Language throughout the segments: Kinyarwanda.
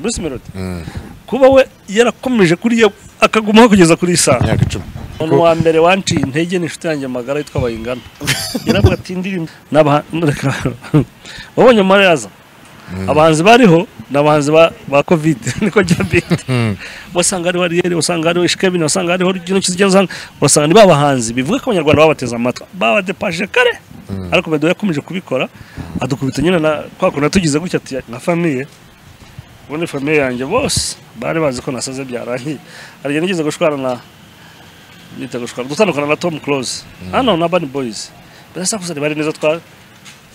bruce melody kuba we yarakomeje kuriya akagumaho kugeza kuri saa imyaka icumi umuntu wa mbere wanciye intege ni inshuti yanjye magara yitwa bayingana yaravuga ati indirimbo n'aba- reka wabonye mariyaza abahanzi bariho ni abahanzi ba ba kovide niko byambite wasanga hariho ariyeri wasanga hariho ishikebini wasanga hariho ikintu kizigenda usanga urasanga ni ba bahanzi bivuga ko abanyarwanda babateze amatwi babadepaje kare ariko bedo yakomeje kubikora adukubita nyine na kwa kuntu tugize gutya ati nka famiye ubundi famiye yanjye bose bari bazi ko nasaze byarangiye hari igihe nigeze gushwana na nita gushwana gutandukana na Tom Close hano na Urban Boys birasakuza bari neza twa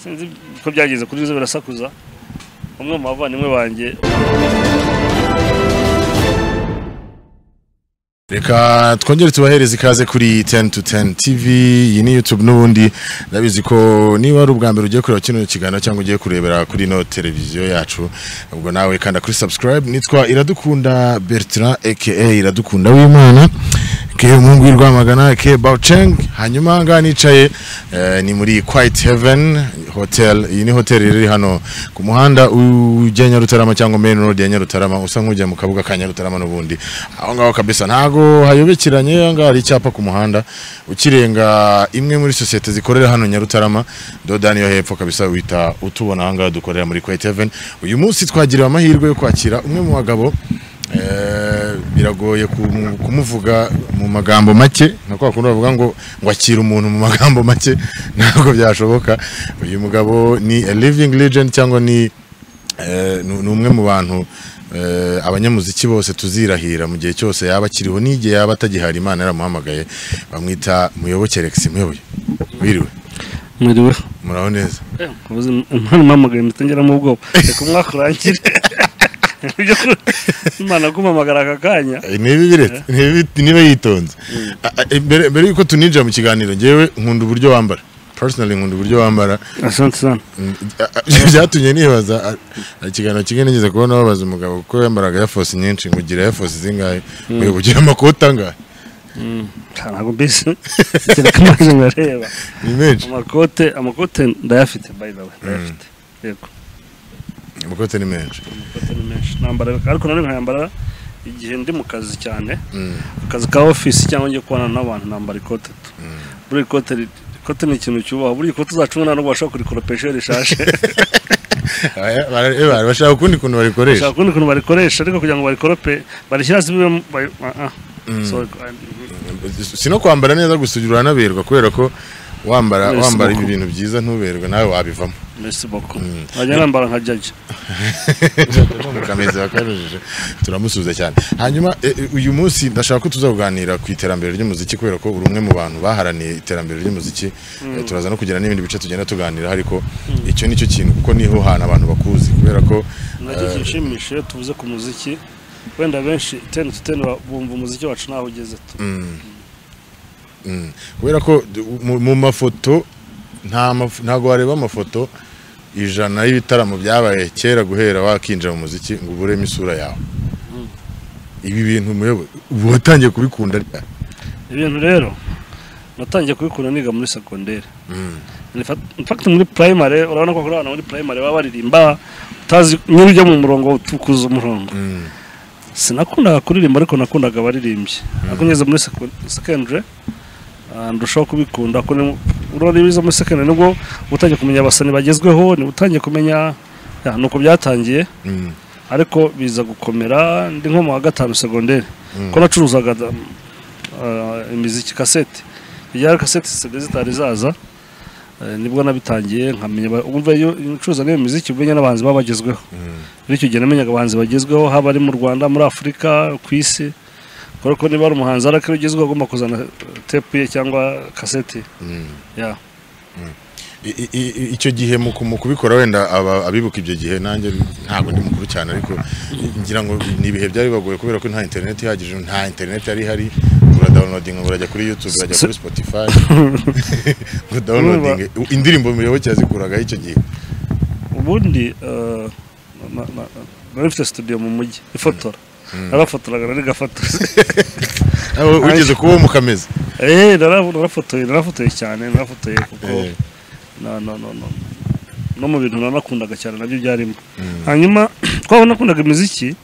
sinzi ko byageze kuri zo birasakuza umwe mu bavandimwe banjye reka twongere tubahereze ikaze kuri 10 to 10 tv iyi ni youtube n'ubundi ndabizi ko niba ari ubwa mbere ugiye kureba kino kiganiro cyangwa ugiye kurebera kuri ino televiziyo yacu ubwo nawe kanda kuri subscribe nitwa iradukunda bertrand aka iradukunda w'imana ke umuhungu w'i rwamagana ke bawuceng hanyuma aha ngaha nicaye eh, ni muri quiet heaven hotel iyi ni hoteli iri hano ku muhanda ujya nyarutarama cyangwa main road ya nyarutarama usa nk'ujya mu kabuga ka nyarutarama n'ubundi aho ngaho kabisa ntago hayobekeranye aha ngaha hari icyapa ku muhanda ukirenga imwe muri sosiyete zikorera hano nyarutarama dodani yo hepfo kabisa wita utubona aha ngaha dukorera muri quiet heaven uyu munsi twagiriwe amahirwe yo kwakira umwe mu bagabo Eh, biragoye kumu- kumuvuga mu magambo make nka kwa kundi bavuga ngo ngo akira umuntu mu magambo make ntabwo byashoboka uyu mugabo ni a living legend cyangwa ni eh, ni ni umwe mu bantu eh, abanyamuziki bose tuzirahira mu gihe cyose yaba akiriho n'igihe yaba atagihari imana yaramuhamagaye bamwita muyoboke Alex muyoboye wiriwe mwiriwe muraho neza impano mpamagaye mutangeramo ubwoba reka umwaka urangire Ibyo ku- imana kumamagara aka kanya Eh, ni bibi reta ni bibi- niba yitonze Ah, ah, mbere mbere yuko tuninjira mu kiganiro ngewe nkunda uburyo wambara personally nkunda uburyo wambara asante sana Mm, ah, ah, byatumye nibaza ah, ah, ikiganiro kimwe nigeze kubona babaza umugabo kuko yambaraga ya force nyinshi ngo ugira ya force zingahe ngo ugira amakoti angahe ntabwo mbese kereka amazi ndareba ni menshi amakote amakote ndayafite by the way ndayafite yego amakoti ni menshi amakote ni menshi nambara ariko nanone nkayambara igihe ndi mu kazi cyane Mm, akazi ka ofisi cyangwa ngiye kubana n'abantu nambara ikote tu buriya ikote ri- ikote ni ikintu cyubaha buriya ikote uzacunga nta n'ubwo bashobora kurikoropesha iyo rishaje aya- bara- eh, bara- bashaka ukundi kuntu barikoresha bashaka kundi kuntu barikoresha ariko kugira ngo barikorope barishyira hasi bibe mu- bari- ah, ah. So, ah, si no kwambara neza gusa ugira uranaberwa kubera ko wambara Yes, wambara moko. ibintu byiza ntuberwe nawe wabivamo merci beaucoup nkajya nambara nka jaji kameze wakajije turamusuza cyane hanyuma eh, eh, uyu munsi ndashaka ko tuzaganira ku iterambere ry'umuziki kubera ko uri umwe mu bantu baharaniye iterambere ry'umuziki Eh, turaza no kugira n'ibindi bice tugenda tuganira ariko icyo nicyo kintu kuko niho hantu abantu bakuzi kubera ko nacyo kinshimishije iyo tuvuze ku muziki wenda benshi teni tu teni bumva umuziki wacu ntaho ugeze tu kubera ko d- mu- mu mafoto nta maf- ntago wareba amafoto ijana y'ibitaramo byabaye kera guhera wakinjira mu muziki ngo uburemo isura yawe ibi bintu muyobo ubu watangiye kubikunda ryari? ibintu rero natangiye kubikunda niga muri segonderi In fact- in fact muri primary urabona ko kuri abana muri primary baba baririmba utazi nyine ujya mu murongo utukuza umurongo Mm. sinakundaga kuririmba ariko nakundaga abaririmbyi ariko ngeze muri seco- secondary ah, ndushaho kubikunda ko ni- urabona ibiza muri secondary nibwo uba utangiye kumenya abasani bagezweho ni utangiye kumenya ya, nuko byatangiye Mm. ariko biza gukomera ndi nko mu wa gatanu segonderi ko nacuruzaga uh, imiziki kasete igihe kasete CD zitari zaza eh, nibwo nabitangiye nkamenya ba- umva iyo iyo ucuruza n'iyo miziki umenya n'abahanzi baba bagezweho muri icyo gihe namenyaga abahanzi bagezweho haba ari mu rwanda muri afurika ku isi kubera ko niba ari umuhanzi ari akiri ugezweho agomba kuzana tepu ye cyangwa kasete ya I- i- i- icyo gihe mu ku- mu kubikora wenda aba- abibuka ibyo gihe nanjye ntabwo ndi mukuru cyane ariko ngira ngo ni ibihe byari bibagoye kubera ko nta interineti ihagije nta interineti yari ihari uradawunodinga ngo urajya kuri yutube urajya kuri spotify ngo dawunodinge indirimbo muyoboke yazikuragaho icyo gihe ubundi eh, na- na- nari mfite studio mu mujyi ifotora narafotoraga nari gafotozi Nawe wigeze kuba uwo mukameza Eh, narafotoye narafotoye cyane narafotoye kuko Eh. no no no no no mu bintu nanakundaga cyane nabyo byarimo hanyuma twaba nakundaga imiziki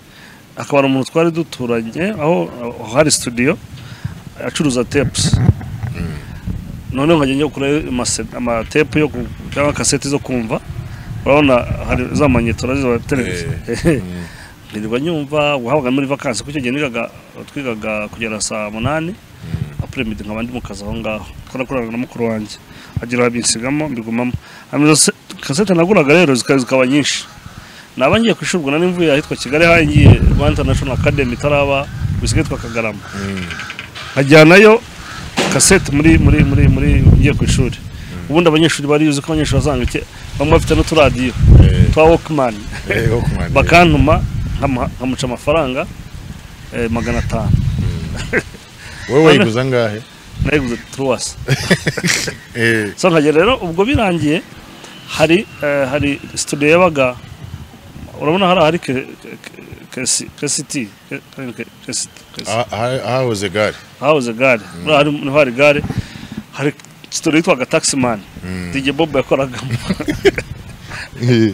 akaba ari umuntu twari duturanye aho aho hari studio acuruza tepusi noneho nkajya njya kugura amase- amatepu yo ku- cyangwa kaseti zo kumva urabona hari za manyeto nazo za televiziyo nkirirwa nyumva wahabwaga muri vakansi kuko icyo gihe nigaga twigaga kugera saa munani apure midi nkaba ndi mu kazi aho ngaho twarakoranaga na mukuru wanjye agira babinsigamo mbigumamo hanyuma izo se- kasete naguraga rero zika- zikaba nyinshi naba ngiye ku ishuri ubwo nari mvuye ahitwa kigali aho ngiye rwanda international academy itaraba bisigaye yitwa kagarama nkajyanayo kasete muri muri muri muri ngiye ku ishuri ubundi abanyeshuri barize ko abanyeshuri bazanga ike bamwe bafite n'uturadiyo twa walkman bakantuma nkama- nkamuca amafaranga eh, magana atanu wowe wayiguza angahe nayiguze turuwasi Eh, so nkagera rero ubwo birangiye hari eh, hari studio yabaga urabona hari ahari ke- ke- ke- kesi- kesiti ke- ke- kesiti- kesi- ah- ah- ahahoze gare hahoze gare muri ahari niho hari gare hari studio yitwaga taximani dj bob yakoragamo Eh,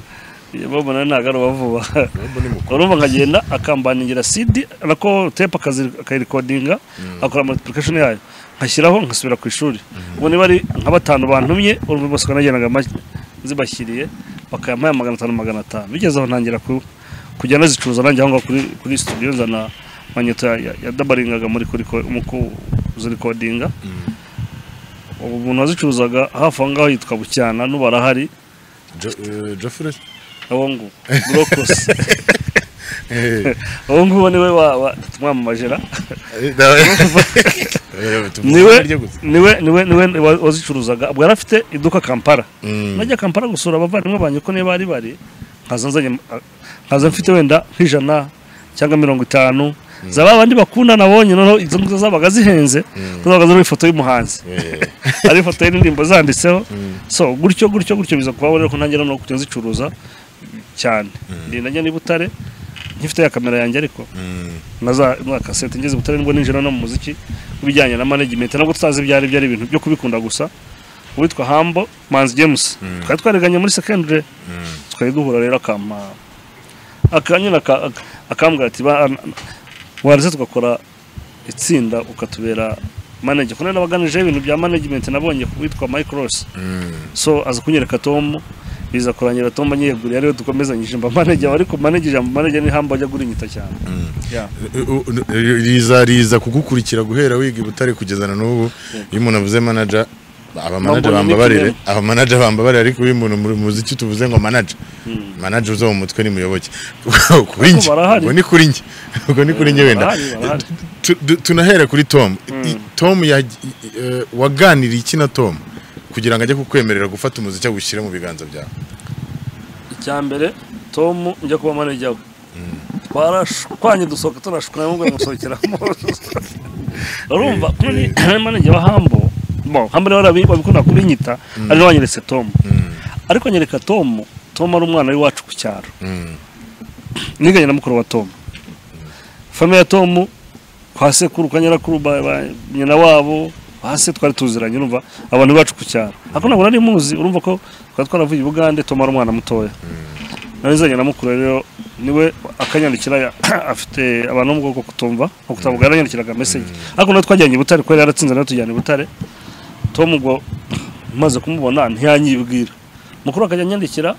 dj bob nawe ntabwo ari uwavuba Bobo ni mukuru. urumva nkagenda akambaningira cd nako tepe akazi- akayirekodinga akora multiplication yayo nkashyiraho ngasubira ku ishuri ubu niba ari nka batanu bantumye urumva bose ko nagendaga ma- zibashyiriye bakayampaye magana atanu magana atanu bigeze aho ntangira ku- kujya nazicuruza nanjye aho ngaho kuri, kuri studio nzana manyeto ya- ya- yadabaringaga muri kuri ko- mu kuzirikodinga ubu umuntu wazicuruzaga hafi aho ngaho yitwa bucyana n'ubara ahari Jo- eh, Geoffrey? aho ngo burokose Eh, uwo nguwo niwe wa- wa- tumwamamajera eh, dawe. Eh, tumuha niwe iryo gusa. niwe niwe niwe wa- wazicuruzaga ubwo yari afite iduka kampala Mm. najya kampala gusura abavandimwe banjye ko niyo bari bari nkaza nzanye nkaza mfite wenda nk'ijana cyangwa mirongo itanu za ba bandi bakunda nabonye noneho izo nguzo zabaga zihenze ko zabaga ziriho ifoto y'umuhanzi Eh, ari ifoto y'indirimbo zanditseho so gutyo gutyo gutyo biza kubaho rero ko ntangira no kujya nzicuruza cyane ni najya n'i butare nkifite ya kamera yanjye ariko mm, naza na kasete ngeze butare nibwo ninjira no mu muziki kubijyanye na management nabwo tutazi ibyo ari byo ari ibintu byo kubikunda gusa uwitwa Hambo Manzi James twari twariganye muri secondary twari duhura rero akampa akanyina aka- aka- akambwira ati "Ba- an- waretse tugakora itsinda ukatubera manager kuko nabaganije ibintu bya management nabonye ku witwa Mike Ross mm. so aza kunyereka tom biza kurangira tom anyeguriye ariwe dukomezanyije mba manager ariko manager mba manager ni Humble ajya gurinyita cyane Yeah. Eh, oh, eh, riza riza kugukurikira guhera wiga i butare kugeza na n'ubu iyo umuntu avuze manager aba manager Nabwo ni bambabarire nickname. aba manager bambabarire ariko iyo umuntu mu muziki tuvuze ngo manager manager uza mu mutwe ni muyoboke kuri njye barahari. ubwo ni kuri njye ubwo ni kuri njye wenda barahari, barahari. Tu- du- tunahere kuri tom I- tom ya- eh, waganiriye iki na tom kugira ngo ajye kukwemerera gufata umuziki awushyire mu biganza byawe icya mbere tom njya kuba manager we twarashwanye dusohoka tunashukana n'ubwo yamusohokeramo urumva kuko ni manager wa hambo bon hambo rero barabi- babikunda kubinyita ari nawe wanyeretse tom ariko anyereka tom tom ari umwana w'iwacu ku cyaro Mm. niganye na mukuru wa tom famiye ya tom kwa sekuru kwa nyirakuru ba- ba- nyina wabo hasi twari tuziranye urumva abantu bacu ku cyaro ariko ntabwo nari muzi urumva ko twari twaravuye i bugande tom ari umwana mutoya nari nzanye na mukuru rero niwe akanyandikira ya- afite abantu bo mu bwoko kutumva nko kutavuga yaranyandikiraga meseje ariko natwe twajyanye i butare kubera yaratsinze nawe tujyana i butare tom ubwo maze kumubona ntiyanyibwira mukuru akajya anyandikira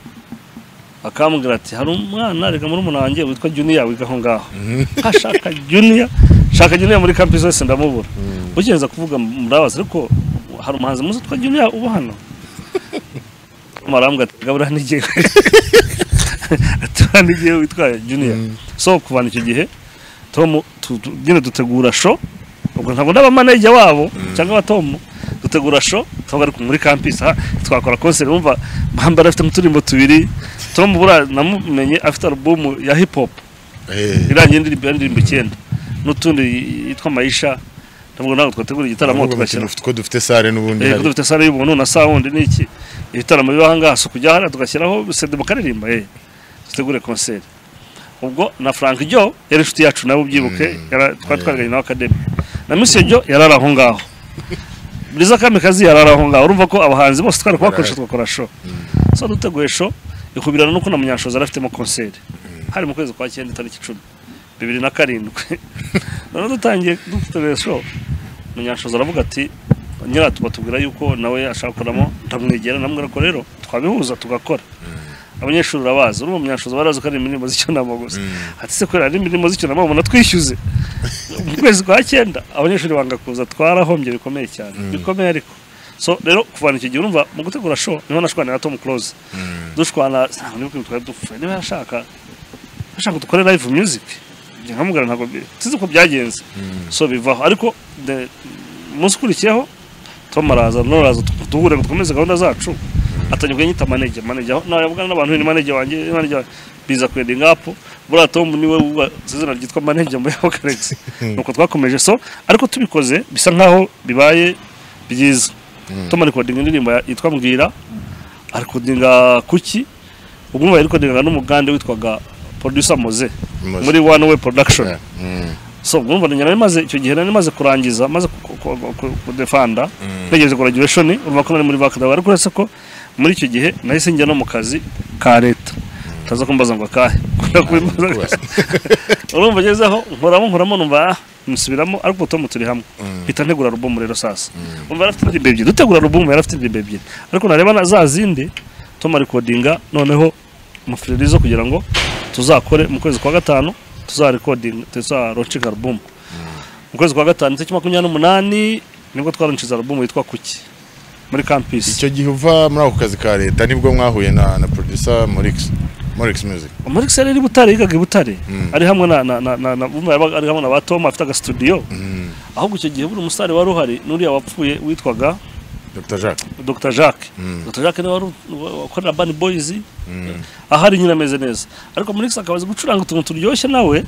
akambwira ati hari umwana reka muri umuntu wanjye witwa juniya wiga aho ngaho ashaka juniya shaka juniya muri campus wese ndamubura ugenza kuvuga murabaza ariko hari umuhanzi muzi witwa juniya uba hano marambwa ati gabura n'igihe ati hano igihe witwa juniya so kuvana icyo gihe tom tu- tu- nyine dutegura show ubwo ntabwo ndaba manager wabo cyangwa abatomu dutegura show twaba ari muri campus aha twakora concert wumva bambara afite nk'uturimbo tubiri tom buriya namumenye afite album ya hip hop Eh, irangiye indirimbo indirimbo icyenda n'utundi yitwa mayisha ntabwo ntabwo twategura igitaramo ahubwo tugashyira bakina ufite- ko dufite sare n'ubundi Eh, hari. kuko dufite sare y'ubuntu na sound n'iki ibitaramo biba ahangaha si ukujya hariya tugashyiraho sede mukaririmba eh dutegure concert ubwo na Frank Joe yari inshuti yacu nawe ubyibuke yara- twari twariganye nawe akademi na Monsieur Joe yarari aho ngaho Buriza Kamikazi yarari aho ngaho urumva ko abahanzi bose twari kubakora Barahari. tugakora show so duteguye show ikubirana nuko na munyanshoza yari afitemo concert hari mu kwezi kwa cyenda itariki icumi bibiri na karindwi noneho dutangiye duteguye show munyanshoza aravuga ati nyira tubatubwira yuko nawe ashaka gukoramo ndamwegera ndamubwira ko rero twabihuza tugakora abanyeshuri urabazi urumva munyanshoza barazi ko ari imirimo z'icyunamo gusa ati se kubera ari imirimo z'icyunamo umuntu atwishyuze mu kwezi kwa cyenda abanyeshuri banga kuza twarahombye bikomeye cyane bikomeye ariko so rero kuvana icyo gihe urumva mu gutegura show niho nashwana na Tom Close dushwana ntabwo niba twari dupfuye niba yashaka yashaka dukore live music njye nkamubwira ntabwo bi- sinzi uko byagenze so bivaho ariko the- umunsi ukurikiyeho tom araza noraza duhure dukomeze gahunda zacu atangiye kunyita manege manege aho nawe yavugana n'abantu ni manege wanjye ni manege wanjye biza kwendinga apu buriya tom niwe wubasize izina ryitwa manege muri ako karegisi nuko twakomeje so ariko tubikoze bisa nkaho bibaye byiza tom ari kodinga indirimbo ya- yitwa mbwira ari kodinga kuki ubwumva yari kodinga n'umugande witwaga producer moze Moze. muri one way production Yeah. Mm. so mwumva njye nari maze icyo gihe nari maze kurangiza maze ku- ku- ku- ku- kudefanda ntegereje graduation urumva ko nari muri bakadawa ariko uretse ko muri icyo gihe nahise njya no mu kazi ka leta utaza kumbaza ngo akahe kubera ko bimbaza- kubaza. urumva ngezeho nkoramo nkoramo numva ah, nsubiramo ariko tom turi hamwe mpita ntegura alubumu rero sasa umva yarafite indirimbo ebyiri dutegura alubumu yarafite indirimbo ebyiri ariko nareba na za zindi tom arikodinga noneho mufuririzo kugira ngo tuzakore mu kwezi kwa gatanu tuzarekodinga tuzaroncinga alubumu mu kwezi kwa gatanu tariki makumyabiri n'umunani nibwo twaroncinze alubumu yitwa kuki muri kampisi icyo gihe uva muri ako kazi ka leta nibwo mwahuye na na producer morix morix music muri kisera iri butare yigaga i butare ari hamwe na na na na na bumva yabaga ari hamwe na ba tom afite agasitudiyo ahubwo icyo gihe buri musitari wari uhari n'uriya wapfuye witwaga dr jacques Dr Jacques Dr Jacques niwe wari u- wakorera Bani Boys ahari nyine ameze neza ariko muri X akabaza gucuranga utuntu turyoshye nawe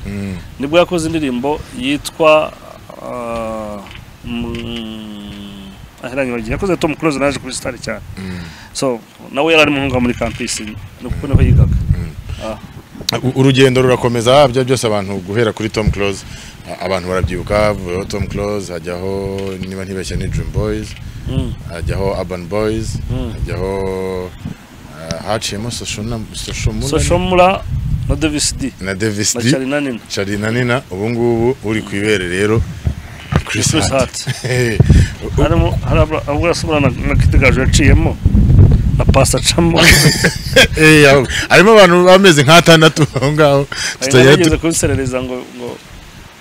nibwo yakoze indirimbo yitwa ah, mm, ahera nyibagiwe yakoze Tom Close naje kuri star cyane so nawe yari arimo muri campus nuko niho yigaga Ah. U- urugendo rurakomeza bya byose abantu guhera kuri tom close a- abantu barabyibuka havuyeho tom close hajyaho niba ntibeshya ni dream boys Mm. hajyaho urban boys Mm. hajyaho uh, haciyemo soshomu Soshomura na Davis D na davis na d Charina Nina charina nina ubu ngubu uri ku ibere rero chris Chris hart U- u- harimo hari abura asubira na na Kid Gaju yaciyemo na Pastor Chamo Eh, aho- harimo abantu bameze nk'atandatu aho ngaho tutagira nageze kubiserereza ngo ngo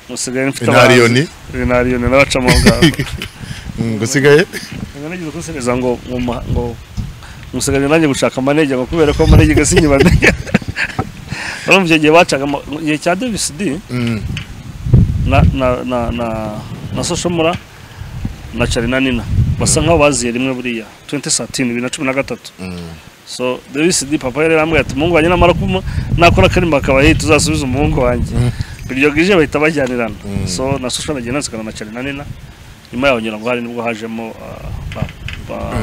musigaye mfite Inariyoni. inariyoni n'abacamo ngaho usigaye Nari nageze kubiserereza ngo ngo ma- ngo musigaye nanjye gushaka manege ngo kubera ko manege gasinye banege urumva icyo gihe bacaga ama- igihe cya Davis D na na na na na Soshomura na Charina Nina basa nkaho baziye rimwe buriya 2013 bibiri na cumi na gatatu so davis di papa yari yarambwiye ati umuhungu wanjye namara kuma nakora akarimba akaba yahita uzasubiza umuhungu wanjye iryo gije bahita bajyanirana so na social nagiye nansikana na charina nina nyuma yaho ngira ngo hari nibwo hajemo ah, ba- ba-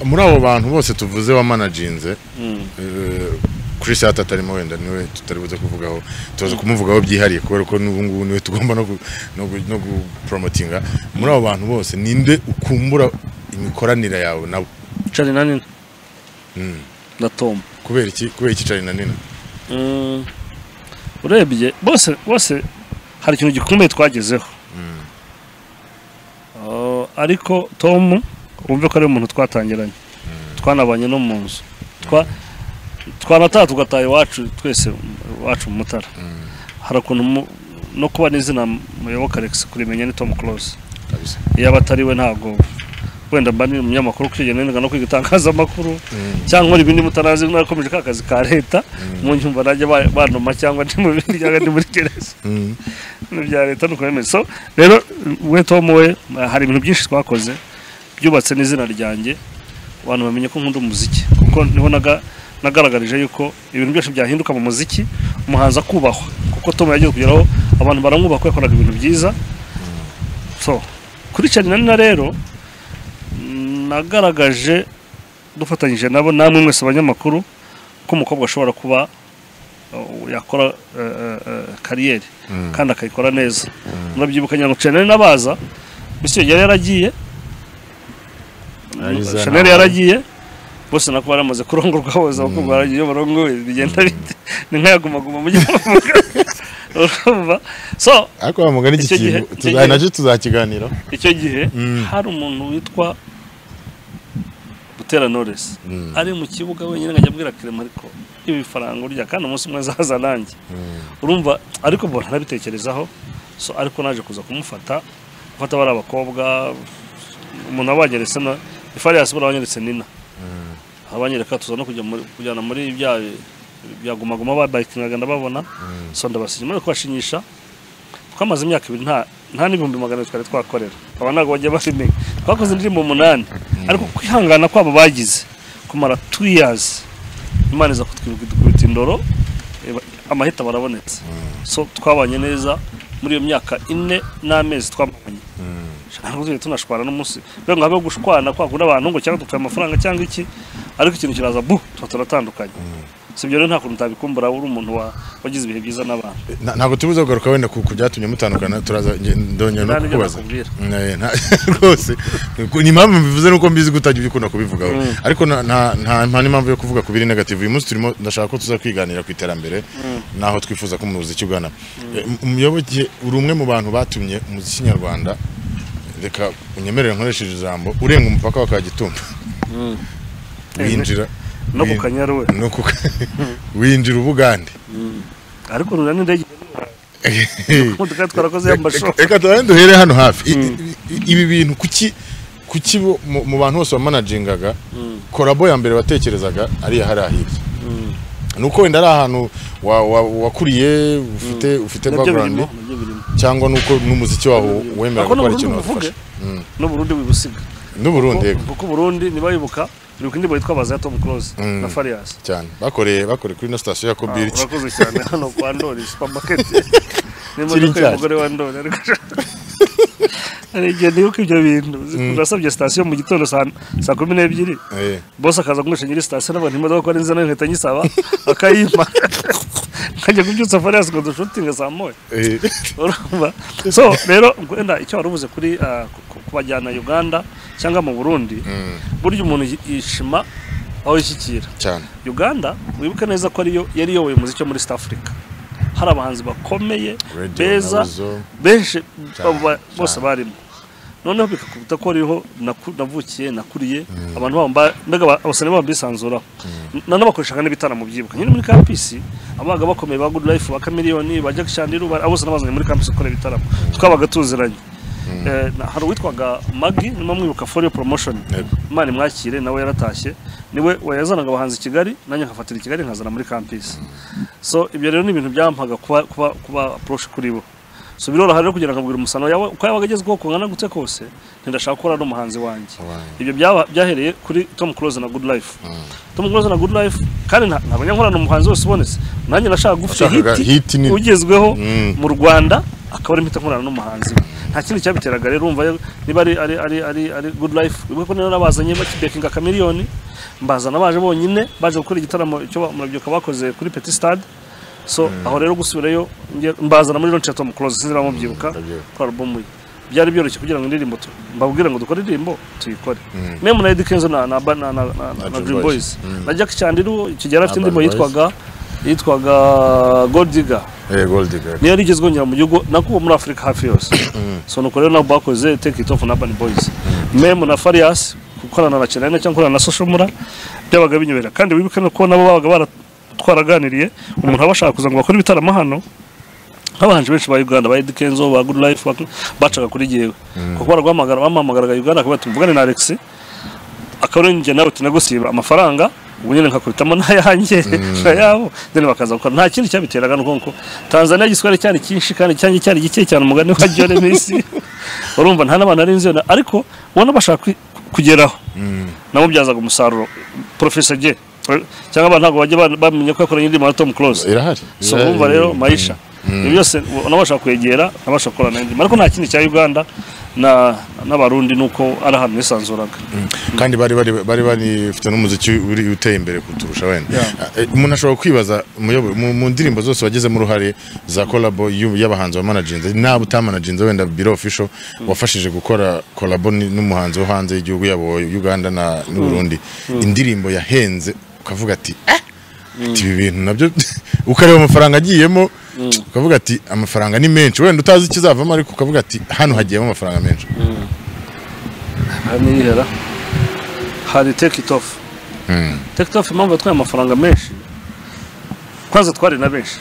muri abo bantu bose tuvuze wamanajinze mm, Eh, Chris Hart atarimo wenda niwe tutari buze kuvugaho tuza kumuvugaho byihariye kubera ko n'ubu ngubu niwe tugomba no gu- no gu- no gupromotinga muri abo bantu bose ninde ukumbura imikoranire yawe nabo charina nina Mm. na tom kubera iki kubera iki Charly na Nina Mm, urebye bose bose hari ikintu gikomeye twagezeho Ah, ariko tom wumve ko ari umuntu twatangiranye twanabanye no mu nzu Twa- twanataha tugataha iwacu twese iwacu mu mutara hari ukuntu mu- no kuba n'izina muyoboka alex kurimenya ni tom close kabisa iyo aba atari we ntabwo wenda mba ni umunyamakuru kwigenga no kwiga itangazamakuru cyangwa nkora ibindi mutanazi nakomeje ka kazi ka leta mu nyumva najya ba- banuma cyangwa ndi mu bindi cyangwa ndi muri gereza Mm. ibintu bya leta nuko bimeze so rero we tom we hari ibintu byinshi twakoze byubatse n'izina ryanjye abantu bamenye ko nkunda umuziki kuko niho naga- nagaragarije yuko ibintu byose byahinduka mu muziki umuhanzi akubahwa kuko tom yagiye kugeraho abantu baramwubaha ko yakoraga ibintu byiza so kuri cyane na rero nagaragaje dufatanyije nabo namwe mwese abanyamakuru ko umukobwa ashobora kuba uh, yakora uh, uh, kariyeri kandi akayikora neza murabyibuka ngira ngo chanel n'abaza bityo yari yaragiye Ayiza chanel nawe. yaragiye bose nako baramaze kurongorwa bose kuko baragiye barongowe bigenda bite ni nk'ayagumaguma mujye muvuga urumva so ariko wamugana iki Icyo gihe- kintu icyo tuza- gihe- nacyo tuzakiganiraho icyo gihe Mm. hari umuntu witwa Butera Knowless ari mu kibuga wenyine nkajya abwira Clement ariko ibi faranga urya kandi umunsi umwe azaza nanjye urumva ariko mbona nabitekerezaho so ariko naje kuza kumufata gufata bari abakobwa umuntu aba wanyeretse na ifariyasi buriya wanyeretse nina abanyereka tuza no kujya muri- kujyana muri bya bya gumaguma babayikingaga ndababona so ndabasigira muri kubashinyisha twamaze imyaka ibiri nta nta n'ibihumbi magana abiri twari twakorera aba ntabwo bagiye babimenya twakoze indirimbo umunani ariko kwihangana kwabo bagize kumara two years imana iza kutwibwita indoro eba- amahita barabonetse so twabanye neza muri iyo myaka ine n'amezi twabanye ntabwo tujya tunashwana n'umunsi rero ngo habeho gushwana kwagura abantu ngo cyangwa dupfuye amafaranga cyangwa iki ariko ikintu kiraza bu tuba turatandukanye si ibyo rero nta kuntu utabikumbura uri umuntu wa- wagize ibihe byiza n'abantu Na- ntabwo tubuze kugaruka wenda ku ku byatumye mutandukana turaza nge- ndongera no Nta n'ibyo kukubaza nakubwira. Eh, nta- rwose Ku- ni impamvu mbivuze nuko mbizi ko utajya ubikunda kubivugaho ariko na- nta nta- nta n'impamvu yo kuvuga ku biri negative uyu munsi turimo ndashaka ko tuza kwiganira ku iterambere naho twifuza ko umuziki ugana Eh, mu- umuyoboke uri umwe mu bantu batumye umuziki nyarwanda reka unyemerere nkoresheje ijambo urenga umupaka wa kagitumba winjira no ku win- kanyaru we no ku ka- winjira ubugande ariko rura n'indege imodoka twarakoze y'amashoho Reka- reka tuba duhere hano hafi I- i- i- ibi bintu kuki kuki bo- mu mu bantu bose bamanagingaga korabo ya mbere watekerezaga ariya hariya hirya ni uko wenda ari ahantu wa- wa- wakuriye ufite ufite nabyo background birimo nabyo birimo cyangwa nuko n'umuziki waho wemera ariko ko hari n'uburundi ikintu buvuge wafasha n'uburundi wibusiga n'uburundi yego kuko uburundi ntibayibuka bibuka indirimbo yitwa baza ya tom close na fariyasi cyane bakoreye bakoreye kuri ino sitasiyo ya Ah, kobiriki urakoze cyane hano kwa ndori supermarket Kiri n'imodoka nshyashya. y'umugore wa ndori ariko hari igihe ndibuka ibyo bintu urasabye sitasiyo mu gitondo saa- saa kumi n'ebyiri Eh, bose akaza kungurisha nyiri sitasiyo n'abantu imodoka ko ari nzina nkahita nyisaba akayimpa nkajya kubyutsa fariyasi ngo dushutinge saa moya eh, urumva so rero wenda icyo wari uvuze kuri ah, ku- ku- kubajyana uganda cyangwa mu burundi burya umuntu yi- yishima aho yishyikira cyane uganda wibuke neza ko ariyo yari iyoboye umuziki wo muri south africa hari abahanzi bakomeye Radio beza Nabuzo. benshi abo ba- cyane. bose barimo noneho bikakubita ko ariho naku- navukiye nakuriye abantu babo mba- mbega aba- abasore babo bisanzuraho nanone bakoreshaga n'ibitana mu byibuka nyine muri kampisi abaga bakomeye ba good life ba chameleone ba jack chandiru ba- abo bose nabazanye muri kampisi gukora ibitaramo twabaga tuziranye Eh, na- hari uwitwaga magi nimo mwibuka forio promotion Yego. imana imwakire nawe yaratashye niwe wayazanaga abahanzi i kigali nanjye nkafatira i kigali nkazana muri kampisi so ibyo rero ni ibintu byampaga kuba kuba kuba approach kuri bo so biroroha rero kugira ngo abwira umusano yawe uko yabaga agezweho kungana gute kose ntidashaka gukora n'umuhanzi wanjye Wanjye. ibyo byaba- byahereye kuri tom close na good life tom close na good life kandi nta- ntabwo njya nkorana umuhanzi wese ubonetse nanjye nashaka gufite Washakaga hit nini. ugezweho Mm. mu rwanda akaba ari impita nkorana n'umuhanzi we nta kindi cyabiteraga rero urumva yo- niba ari ari ari ari, ari good life ubwo ko nari nabazanye bakibekinga kamiliyoni mbazana baje bonyine baje gukora igitaramo cyo ba- murabyibuka bakoze kuri petit stade so aho rero gusubirayo nge- mbazana muri launch ya Tom Close sinzi bamubyibuka ndabyibuka. kuri album ye byari byoroshye kugira ngo indirimbo tu- mbabwire ngo dukore indirimbo tuyikore meme na Eddy Kenzo na na na na, na, na, na Dream Boys na Jack Chandiru kigera afite Urban indirimbo Boys. yitwaga yitwaga Gold Digger eh, gold digger niyo yari igezweho ngira mu gihugu nakubo muri afurika hafi yose so nuko rero nabo bakoze take it off na urban boys meme na farias gukorana na chenene cyangwa gukorana na soshomura byabaga binyobera kandi wibuke ko nabo babaga bara- twaraganiriye umuntu aba ashaka kuza ngo bakore ibitaramo hano nk'abahanzi benshi ba uganda ba Eddy Kenzo ba good life ba- bacaga kuri jyewe kuko baraguhamagara bamuhamagaraga uganda akaba ati muvugane na alex akaba rero njye nawe tunagusiba amafaranga ubu nyine nkakubitamo n'ayanjye n'ayabo then bakaza gukora nta kindi cyabiteraga ni uko tanzania igiswahili cyari cyinshi kandi cyanjye cyari gike cyane umugani wa jone misi urumva nta n'abantu ari inzira ariko ubona bashaka kwi- kugeraho namubyazaga umusaruro profesa je cyangwa abantu ntabwo bajya ba- bamenya ko yakoranye indirimbo na tom close irahari so urumva rero mayisha ibyo byose unabasha kwegera unabasha gukora na ariko nta kindi cya uganda na n'abarundi ni uko ari ahantu bisanzuraga kandi bari bari bari banifite n'umuziki uri- uteye imbere kuturusha wenda Yeah. Eh, umuntu ashobora kwibaza muyobo- mu mu ndirimbo zose wagezemo uruhare za kolabo y'u- y'abahanzi wa managinze naba utamanaginze wenda biro official wafashije gukora kolabo ni- n'umuhanzi wo hanze y'igihugu yabo wa Uganda na n'u Burundi indirimbo yahenze ukavuga ati eh ati ibi bintu nabyo ukareba amafaranga agiyemo ukavuga ati amafaranga ni menshi wenda utazi ikizavamo ariko ukavuga ati hano hagiyemo amafaranga menshi aha niyihera hari take it off take it off impamvu yatwaye amafaranga menshi kwanza twari na benshi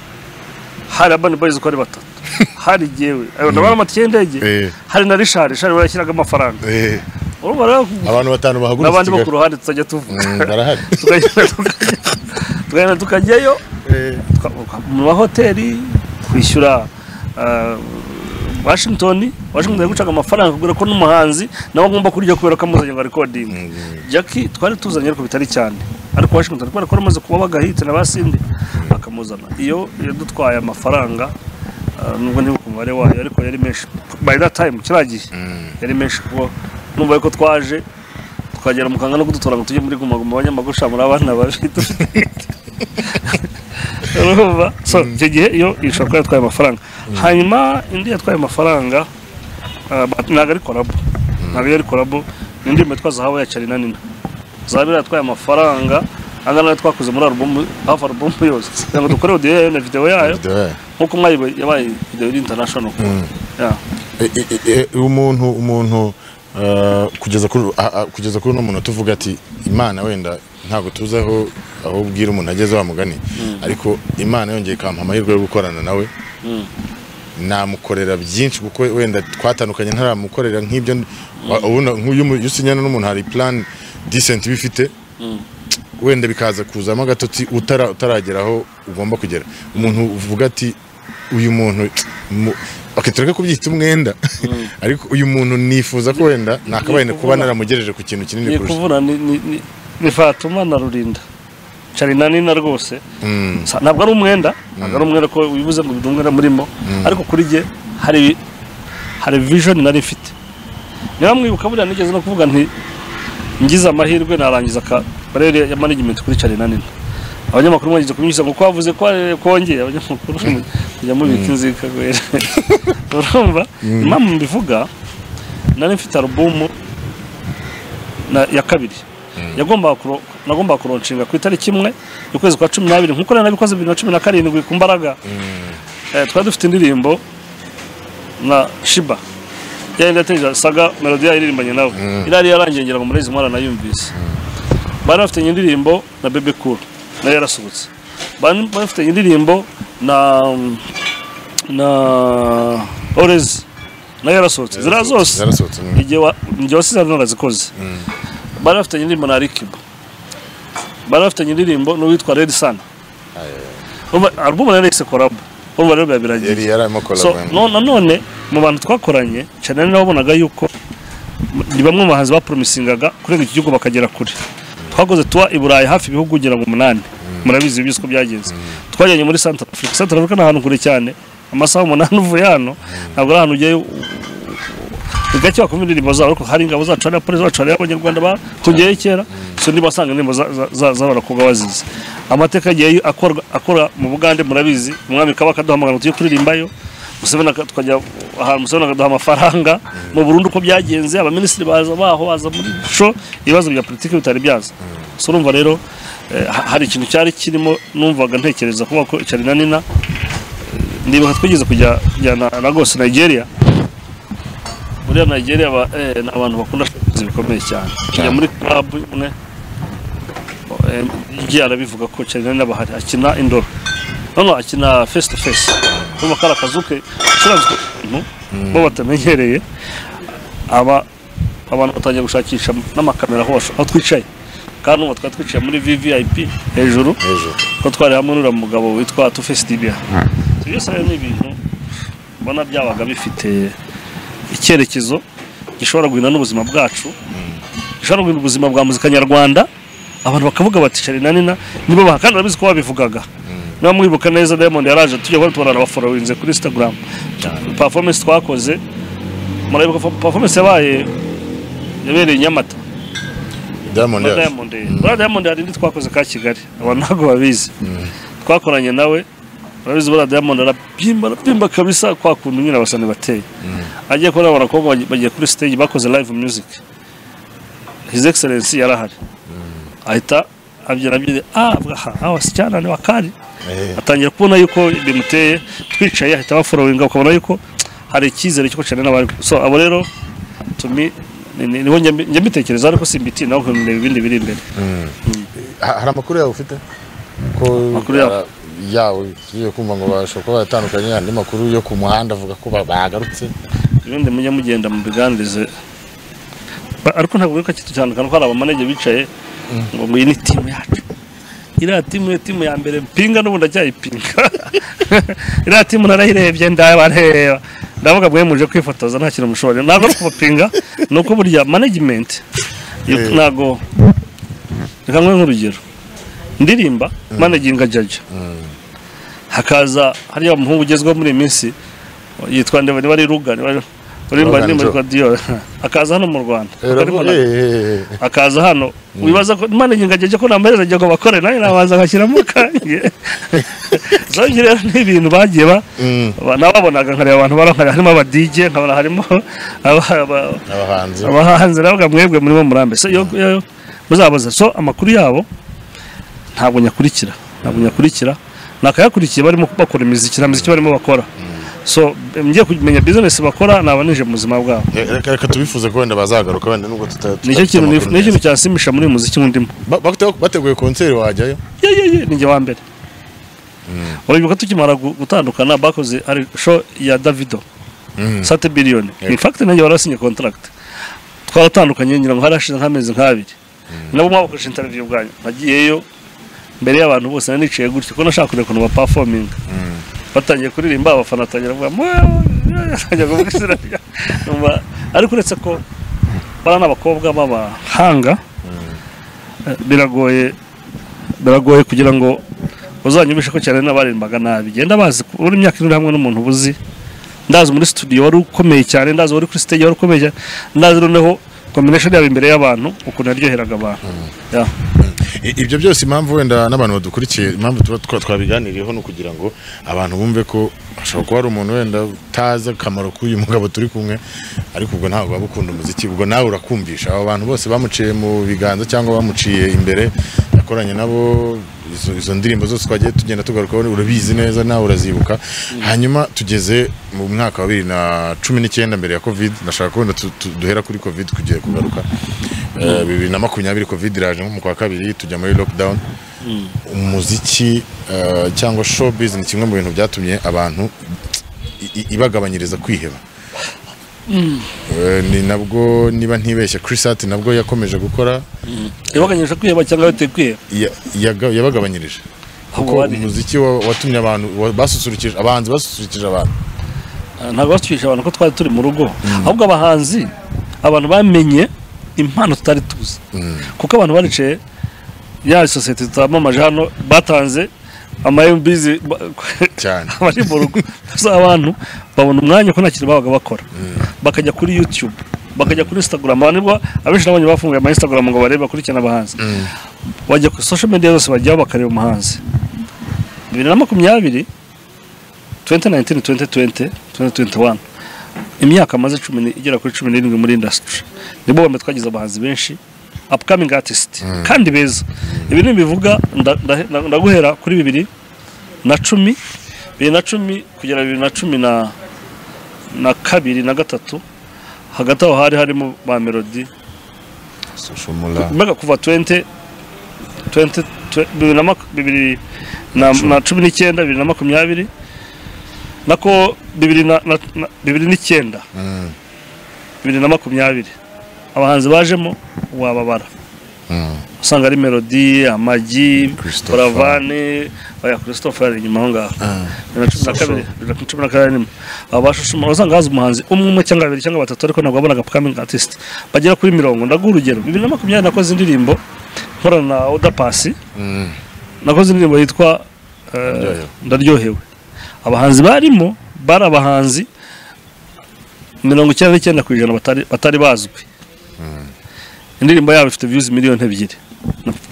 hari abani boyizi uko ari batatu hari jyewe ayo ndabona amatike Eh. y'indege hari na rishari rishari barashyiraga amafaranga Eh. urumva rero abantu batanu bahagurutse n'abandi bo Kigali. ku ruhande tutajya tuvuga Mm, barahari tukagenda tukajya- tukagenda tukajyayo twa- uka- mu mahoteli kwishyura ah, washington washington yagucaga amafaranga kubera ko n'umuhanzi nawe agomba kurya kubera ko amuzanye ngo arikodinga jackie twari tuzanye ariko bitari cyane ariko washington kubera ko aramaze kuba bagahita na basindi akamuzana iyo yadutwaye amafaranga ah, nubwo ntibuka umubare wayo ariko yari menshi by that time kiriya gihe yari menshi kuko numva yuko twaje tukagera mukanga no kudutora ngo tujye muri gumaguma abanyamagusha muri abana babi dufite urumva so icyo gihe iyo ishobora kuba yatwaye amafaranga hanyuma indi yatwaye amafaranga ah, but ntabwo ari korabo ntabwo yari korabo ni indirimbo yitwa zahabu ya carina nina zahabu yari yatwaye amafaranga angana n'ayo twakoze muri alubumu hafi alubumu yose kugira ngo dukore odiyo yayo na videwo yayo Dore. nk'uko mwayibaye yabaye videwo iri international Yeah. E- e- e- e, umuntu umuntu eh, kugeza kuri a- a- kugeza kuri uno muntu tuvuga ati imana wenda ntabwo tuzi aho aho ubwira umuntu ageze wa mugani ariko imana yongeye ikampa amahirwe yo gukorana nawe namukorera byinshi kuko wenda twatandukanye ntaramukorera nk'ibyo wa- ubona nk'uyu mu- iyo usinyana n'umuntu hari plan decent bifite wenda bikaza kuzamo agatotsi utara- utaragera aho ugomba kugera umuntu uvuga ati uyu muntu mu- okay, tureke kubyita umwenda ariko uyu muntu nifuza ko wenda nakabaye kuba naramugereje ku kintu kinini ni kurusha kuvuna ni- ni- ni- ni fatuma na rurinda carina nina rwose Mm, Sa- ntabwo ari umwenda ntabwo ari umwenda ko wibuze ngo bidumwe na murimo ariko kuri jye hari hari vision nari mfite niba mwibuka buriya nigeze no kuvuga nti ngize amahirwe narangiza ka barere ya management kuri carina nina abanyamakuru mwagize kubinyuza ngo kwavuze ko arere kongeye abanyamakuru kujya mubika inzika gwera urumva impamvu mbivuga nari mfite alubumu na, ya kabiri yagombaga kuro- nagombaga kuronshinga ku itariki imwe y'ukwezi kwa cumi n'abiri nk'uko rero nabikoze bibiri na cumi na karindwi ku mbaraga Eh, twari dufite indirimbo na shiba yayindi yateje saga melodi yayo iririmbanye nawe irari yarangiye ngira ngo murezi mwana nayumvise bari bafite indirimbo na bebe cool nayo yarasohotse bari bari bafite indirimbo na na orezi nayo yarasohotse ziriya zose zarasohotse mm. igihe wa- igihe wasizana narazikoze bari bafitanye indirimbo na rikibo bari bafitanye indirimbo n'uwitwa redi sana alubumu na regisi korabo urumva rero biba biragiye yari yararimo so kolabo no- nanone mu bantu twakoranye cyane nabo wabonaga yuko ni bamwe mu bahanzi bapromisingaga kurenga iki gihugu bakagera kure twakoze tuwa i burayi hafi ibihugu ugera mu munani murabizi byose uko byagenze twajyanye muri santa afurika santa afurika ni ahantu kure cyane amasaha umunani uvuye hano ntabwo ari ahantu ugiye ni gake wakumva indirimbo zabo ariko hari ingabo zacu hari abapolisi bacu hari abanyarwanda batugeye kera so niba wasanga indirimbo za- za- za- z'abakobwa bazizi amateka yagiye akorwa- akora mu bugande murabizi umwami kaba akaduhamagara ngo tujye kuririmbayo museveni aka- tukajya ahantu museveni akaduha amafaranga mu burundi uko byagenze abaminisitiri baza baho baza muri sho ibibazo bya politiki bitari byaza so urumva rero eh, ha- hari ikintu cyari kirimo numvaga ntekereza kuba ko cyari na nina ndibuka twigeze kujya kujyana na rwose nigeria muri nigeria ba, eh, ni abantu bakunda shopuzi bikomeye cyane kujya muri club imwe eh, igiye arabivuga ko cyane n'abahari akina indoro noneho akina face to face urumva ko ari akazu ke ucuranzwe abantu bo batamenyereye aba abantu batangiye gushakisha n'amakamera hose aho twicaye kandi ubu twari twicaye muri vvip hejuru hejuru ko twari hamwe n'uriya mugabo witwa Tuface Dibia ibyo byose rero ni ibintu mbona byabaga bifite icyerekezo gishobora guhindura n'ubuzima bwacu gishobora guhindura ubuzima bwa muzika nyarwanda abantu bakavuga bati shari na nina nibo baha kandi barabizi ko babivugaga niba mwibuka neza diamond yaraje tujya kuba tubona abaforowinze kuri instagram performance twakoze murabibuka performance yabaye yabereye i nyamata diamond muri yaje diamond muri diamond hari indi twakoze ka kigali abantu ntabwo babizi twakoranye nawe urabizi buriya diamond arabyimba arabyimba kabisa kwa kuntu nyine abasani bateye agiye kubona abo bakobwa bagiye- bagiye kuri stage bakoze live music his excellency yari ahari ahita abyina abyina ah bwaha ah wasichana ni wakali Eh. atangira kubona yuko bimuteye twicaye ahita baforowinga ukabona yuko hari icyizere cyo cyane n'abari so abo rero tumi ni- ni- niho njya mbi- njya mbitekereza ariko simbiti nawe nkureba ibindi biri imbere Ha- hari amakuru yawe ufite ko Amakuru yawe? Ah, yawe tugiye kumva ngo bashobora kuba baratandukanye andi makuru yo ku muhanda avuga ko ba- bagarutse ibindi mujya mugenda mubiganirize Ba- ariko ntabwo biruka kitutandukana ko hari abamanege bicaye ngo iyi ni timu yacu iriya timu ni timu ya mbere mpinga n'ubu ndacyayipinga iriya timu narayirebye ndabareba ndavuga mwe muje kwifotoza nta kintu mushoboye ntabwo ari ukubapinga ni uko burya management yo- Eh. ntabwo reka nkwe nk'urugero ndirimba managinga jaja hakaza hariya umuhungu ugezweho muri iyi minsi yitwa ndeba niba ari ruga niba ari- uririmba Rugan indirimbo Joe. yitwa dior akaza hano mu rwanda Akarimo na- Eh, eh, akaza hano wibaza ko imana nyingageje ko namaherezo agiye ngo bakore nawe nabanza ngashyiramo kanjye zongere rero ni ibintu bagiye ba Mm. ba- nababonaga nkareba abantu barankare harimo abadije nkabona harimo aba- aba- eh, abahanzi abahanzi navuga mwebwe murimo murambe so yo yo- muzabaza so amakuru yabo ntabwo nyakurikira ntabwo nyakurikira nakayakurikiye barimo bakora imiziki na miziki barimo bakora so ngiye kumenya business bakora nabanije mu buzima bwabo Eh, reka reka tubifuze ko wenda bazagaruka wenda nubwo tuta- tuta- nicyo kintu amakuru nicyo neza. kintu cyansimisha muri uyu muziki nk'undimo Ba- bate- bateguye konseri wajyayo ye ye ye ninjye wa mbere urabibuka tukimara gu- gutandukana bakoze hari show ya davido sate biliyoni Yego. in fact nanjye warasinye contract twaratandukanye ngira ngo hari hashize nk'amezi nk'abiri nabo mwabakoresha interview bwanyu nagiyeyo mbere y'abantu bose nari nicaye gutyo ko nashaka kureba ukuntu bapafominga batangiye kuririmba abafana batangira kuvuga "Mwah!" batangira kuvuga izina rya- numva- ariko uretse ko bariya ni abakobwa b'abahanga eh, biragoye biragoye kugira ngo uzanyumvishe ko cyane n'abarimbaga nabi genda bazi ku- uri imyaka iri hamwe n'umuntu ubuzi ndazi muri studio wari ukomeye cyane ndazi wari kuri stage wari ukomeye cyane ndazi noneho combination yabo imbere y'abantu ukuntu yaryoheraga abantu Ya. I- ibyo byose impamvu wenda n'abantu badukurikiye impamvu tuba twa- twabiganiriyeho ni ukugira ngo abantu bumve ko hashobora kuba hari umuntu wenda utazi akamaro k'uyu mugabo turi kumwe ariko ubwo ntabwo waba ukunda umuziki ubwo nawe urakumvisha abo bantu bose bamuciye mu biganza cyangwa bamuciye imbere yakoranye nabo izo, izo ndirimbo zose twagiye tugenda tugarukaho urabizi neza nawe urazibuka hanyuma tugeze mu mwaka wa bibiri na cumi n'icyenda mbere ya covid ndashaka kubona tu- tu- duhera kuri covid kugiye kugaruka Eh, bibiri na makumyabiri covid iraje nko mu kwa kabiri tujya muri lockdown umuziki eh, cyangwa showbiz ni kimwe mu bintu byatumye abantu i- i- ibagabanyiriza kwiheba Eh, ni nabwo niba ntibeshye Chris Hart nabwo yakomeje gukora yabaganyije kwiheba cyangwa yateye kwiheba ya- yaga- yabagabanyirije ahubwo kuko bari- umuziki wa- watumye abantu wa- basusurukije abahanzi basusurukije abantu ntabwo basukisha abantu ko twari turi mu rugo ahubwo abahanzi abantu bamenye impano tutari tuzi kuko abantu baricaye ya sosiyete tutamamaje hano batanze amayembizi cyane abari mu rugo gusa abantu babona umwanya ko nta kintu babaga bakora bakajya kuri youtube bakajya kuri instagram abantu nibwo abenshi nabonye bafunguye ama instagram ngo barebe bakurikirane abahanzi bajya kuri social media zose bajyaho bakareba umuhanzi bibiri na makumyabiri 2019 2020 2021 imyaka amaze cumi ni- igera kuri cumi n'irindwi muri industry nibo bamwe twagize abahanzi benshi upcoming artist kandi beza ibi ntibivuga nda- nda- nda- ndaguhera kuri bibiri na cumi bibiri na cumi kugera bibiri na cumi na na kabiri na gatatu hagati aho hari harimo ba melodi social mula mbega kuva 20 20 twe- bibiri na mak- bibiri na- na cumi n'icyenda bibiri na makumyabiri nako bibiri na- na- na- bibiri n'icyenda bibiri na makumyabiri abahanzi bajemo wababara usanga ari melodi amagi Christopher. buravane oya christophe ari inyuma aho ngaho bibiri na cumi na kabiri bibiri na cumi na kabiri n'imwe aba bashushuma usanga haza umuhanzi umwe umwe cyangwa babiri cyangwa batatu ariko ntabwo wabonaga upcoming artist bagera kuri mirongo ndaguha urugero bibiri na makumyabiri nakoze indirimbo nkorana na oda pasi nakoze indirimbo yitwa Ndaryohewe. ndaryohewe abahanzi barimo bari abahanzi mirongo icyenda n'icyenda ku ijana batari- batari bazwi indirimbo yabo ifite viyuzi miliyoni ebyiri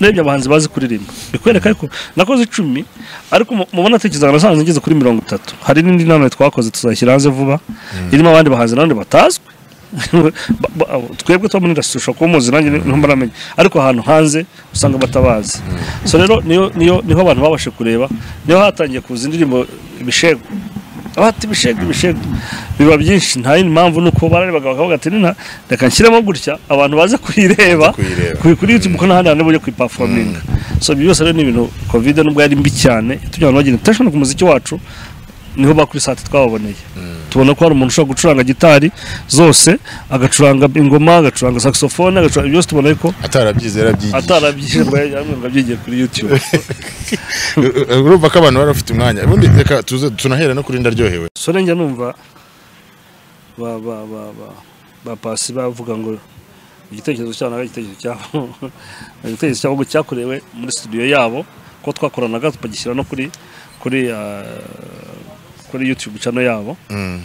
ndebye abahanzi bazi kuririmba bikwereka ariko nakoze icumi ariko mu- mu bo natekerezaga nasanze ngeze kuri mirongo itatu hari n'indi nama twakoze tuzashyira hanze vuba irimo abandi bahanzi nanone batazwi Ba- ba- abo- twebwe tuba muri indasitiri ushobora kuba umuzi nanjye ntumba namenya ariko ahantu hanze usanga batabazi so rero niyo niyo niho abantu babashe kureba niho hatangiye kuza indirimbo ibishego abata ibishego ibishego biba byinshi nta yindi mpamvu ni uko bararebaga bakavuga ati nina reka nshyiremo gutya abantu baze kuyireba Baze kuyireba. kuri kuri YouTube kuko n'ahandi hantu bujya kuyipafominga so ibyo byose rero ni ibintu covid nubwo yari mbi cyane tujya abantu bagira attention ku muziki wacu niho bakurisate twababoneye tubona ko hari umuntu ushobora gucuranga gitari zose agacuranga ingoma agacuranga saxophone agacuranga byose tubona ko atarabyize yarabyigiye atarabyije ngo abyigiye kuri youtube urumva ko abantu bari bafite umwanya ubundi reka tuze tunahera no kuri ndaryohewe so njya numva ba ba ba ba ba pasi bavuga ngo igitekerezo cyabo nawe igitekerezo cyabo igitekerezo cyabo cyakorewe muri studio yabo ko twakoranaga tukagishyira no kuri kuri ah, kuri youtube channel yabo